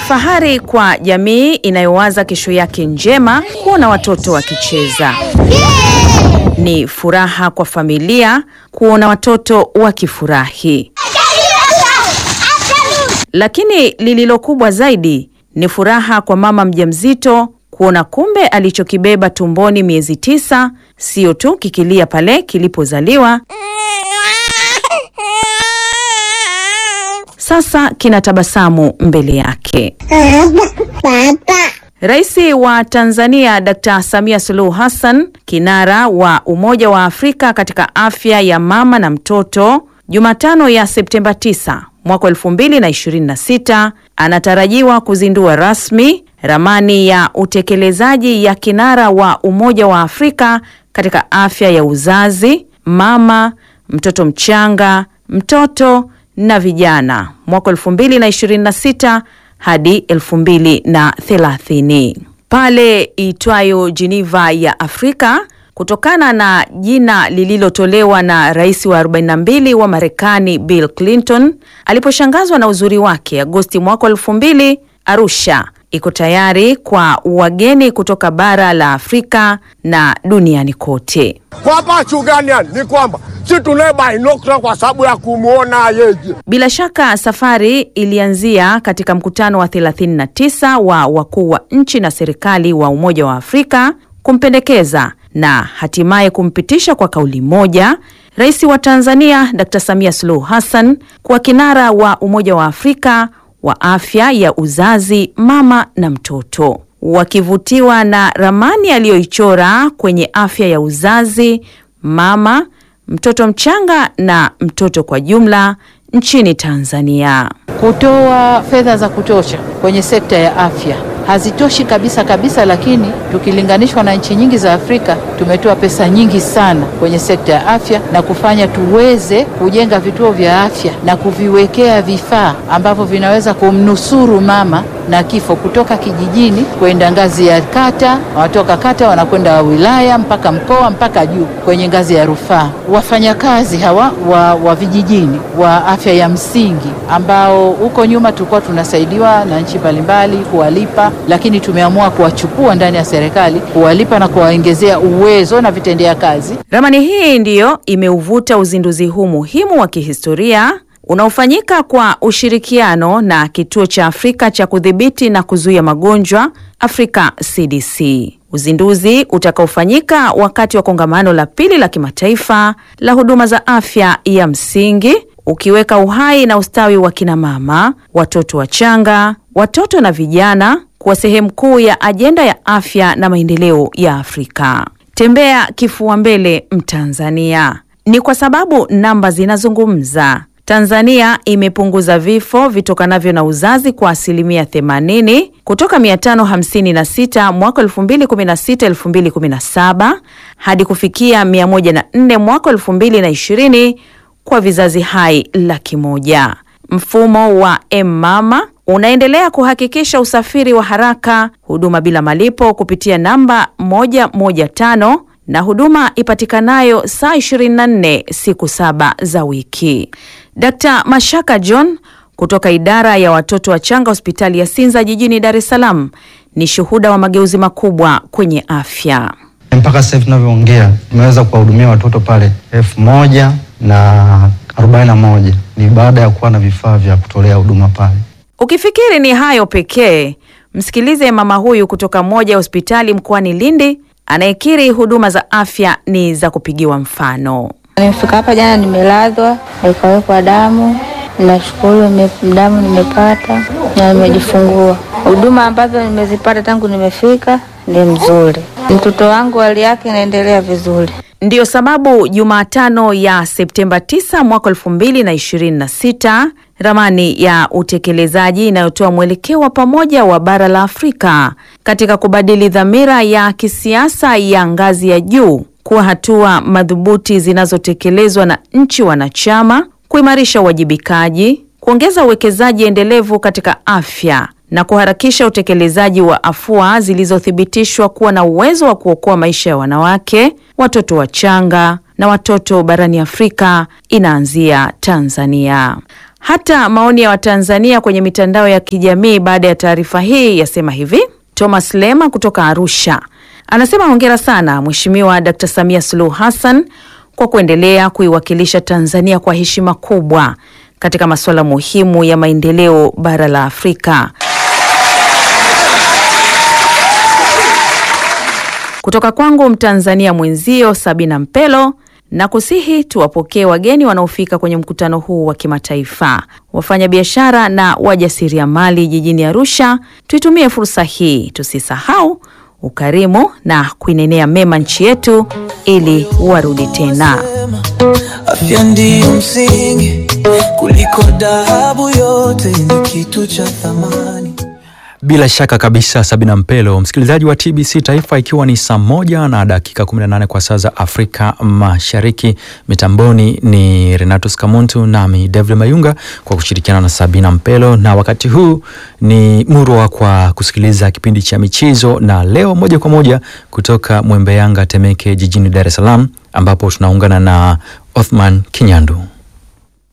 fahari kwa jamii inayowaza kesho yake njema kuona watoto wakicheza. Ni furaha kwa familia kuona watoto wakifurahi. Lakini lililo kubwa zaidi ni furaha kwa mama mjamzito kuona kumbe alichokibeba tumboni miezi tisa sio tu kikilia pale kilipozaliwa, sasa kina tabasamu mbele yake. Rais wa Tanzania Dkt. Samia Suluhu Hassan, kinara wa Umoja wa Afrika katika afya ya mama na mtoto, Jumatano ya Septemba 9 mwaka 2026 anatarajiwa kuzindua rasmi ramani ya utekelezaji ya kinara wa Umoja wa Afrika katika afya ya uzazi, mama, mtoto mchanga, mtoto na vijana mwaka 2026 hadi 2030 pale itwayo Geneva ya Afrika kutokana na jina lililotolewa na rais wa 42 wa Marekani Bill Clinton aliposhangazwa na uzuri wake Agosti mwaka 2000. Arusha iko tayari kwa wageni kutoka bara la Afrika na duniani kote. Kwa hapa chugani ni kwamba si tunaye binokula kwa sababu ya kumwona yeye. Bila shaka safari ilianzia katika mkutano wa 39 wa wakuu wa nchi na serikali wa Umoja wa Afrika kumpendekeza na hatimaye kumpitisha kwa kauli moja Rais wa Tanzania Dr. Samia Suluhu Hassan kuwa kinara wa Umoja wa Afrika wa afya ya uzazi, mama na mtoto. Wakivutiwa na ramani aliyoichora kwenye afya ya uzazi, mama, mtoto mchanga na mtoto kwa jumla nchini Tanzania. Kutoa fedha za kutosha kwenye sekta ya afya hazitoshi kabisa kabisa, lakini tukilinganishwa na nchi nyingi za Afrika tumetoa pesa nyingi sana kwenye sekta ya afya na kufanya tuweze kujenga vituo vya afya na kuviwekea vifaa ambavyo vinaweza kumnusuru mama na kifo kutoka kijijini kwenda ngazi ya kata, watoka kata wanakwenda wilaya mpaka mkoa mpaka juu kwenye ngazi ya rufaa. Wafanyakazi hawa wa, wa vijijini wa afya ya msingi ambao huko nyuma tulikuwa tunasaidiwa na nchi mbalimbali kuwalipa, lakini tumeamua kuwachukua ndani ya serikali kuwalipa na kuwaongezea uwezo na vitendea kazi. Ramani hii ndiyo imeuvuta uzinduzi huu muhimu wa kihistoria unaofanyika kwa ushirikiano na Kituo cha Afrika cha Kudhibiti na Kuzuia Magonjwa Afrika CDC. Uzinduzi utakaofanyika wakati wa kongamano la pili la kimataifa la huduma za afya ya msingi ukiweka uhai na ustawi wa kina mama, watoto wachanga, watoto na vijana kuwa sehemu kuu ya ajenda ya afya na maendeleo ya Afrika. Tembea kifua mbele Mtanzania. Ni kwa sababu namba zinazungumza. Tanzania imepunguza vifo vitokanavyo na uzazi kwa asilimia 80 kutoka 556 mwaka 2016 2017 hadi kufikia 104 mwaka 2020 kwa vizazi hai laki moja. Mfumo wa M-Mama unaendelea kuhakikisha usafiri wa haraka, huduma bila malipo kupitia namba 115 na huduma ipatikanayo saa 24 siku saba za wiki. Dkt. Mashaka John kutoka idara ya watoto wachanga hospitali ya Sinza jijini Dar es Salaam ni shuhuda wa mageuzi makubwa kwenye afya. Mpaka sasa hivi tunavyoongea tumeweza kuwahudumia watoto pale elfu moja na arobaini na moja ni baada ya kuwa na vifaa vya kutolea huduma pale. Ukifikiri ni hayo pekee, msikilize mama huyu kutoka moja ya hospitali mkoani Lindi anayekiri huduma za afya ni za kupigiwa mfano. Nimefika hapa jana, nimelazwa nikawekwa damu. Nashukuru nime- damu nimepata na nimejifungua. Huduma ambazo nimezipata tangu nimefika ni mzuri. Mtoto wangu hali yake inaendelea vizuri. Ndiyo sababu Jumatano ya Septemba 9 mwaka 2026 ramani ya utekelezaji inayotoa mwelekeo wa pamoja wa bara la Afrika katika kubadili dhamira ya kisiasa ya ngazi ya juu kuwa hatua madhubuti zinazotekelezwa na nchi wanachama, kuimarisha uwajibikaji, kuongeza uwekezaji endelevu katika afya na kuharakisha utekelezaji wa afua zilizothibitishwa kuwa na uwezo wa kuokoa maisha ya wanawake, watoto wachanga na watoto barani Afrika inaanzia Tanzania. Hata maoni ya Watanzania kwenye mitandao ya kijamii baada ya taarifa hii yasema hivi. Thomas Lema kutoka Arusha anasema hongera sana Mheshimiwa Dkt. Samia Suluhu Hassan kwa kuendelea kuiwakilisha Tanzania kwa heshima kubwa katika masuala muhimu ya maendeleo bara la Afrika. Kutoka kwangu Mtanzania mwenzio Sabina Mpelo na kusihi tuwapokee wageni wanaofika kwenye mkutano huu wa kimataifa, wafanyabiashara na wajasiriamali jijini Arusha. Tuitumie fursa hii, tusisahau ukarimu na kuinenea mema nchi yetu ili warudi tena. Afya ndiyo msingi kuliko dhahabu yote, ni kitu cha thamani. Bila shaka kabisa, Sabina Mpelo, msikilizaji wa TBC Taifa, ikiwa ni saa moja na dakika 18 kwa saa za Afrika Mashariki. Mitamboni ni Renatus Kamuntu nami David Mayunga kwa kushirikiana na Sabina Mpelo, na wakati huu ni murwa kwa kusikiliza kipindi cha michezo, na leo moja kwa moja kutoka Mwembe Yanga Temeke jijini Dar es Salaam, ambapo tunaungana na Othman Kinyandu.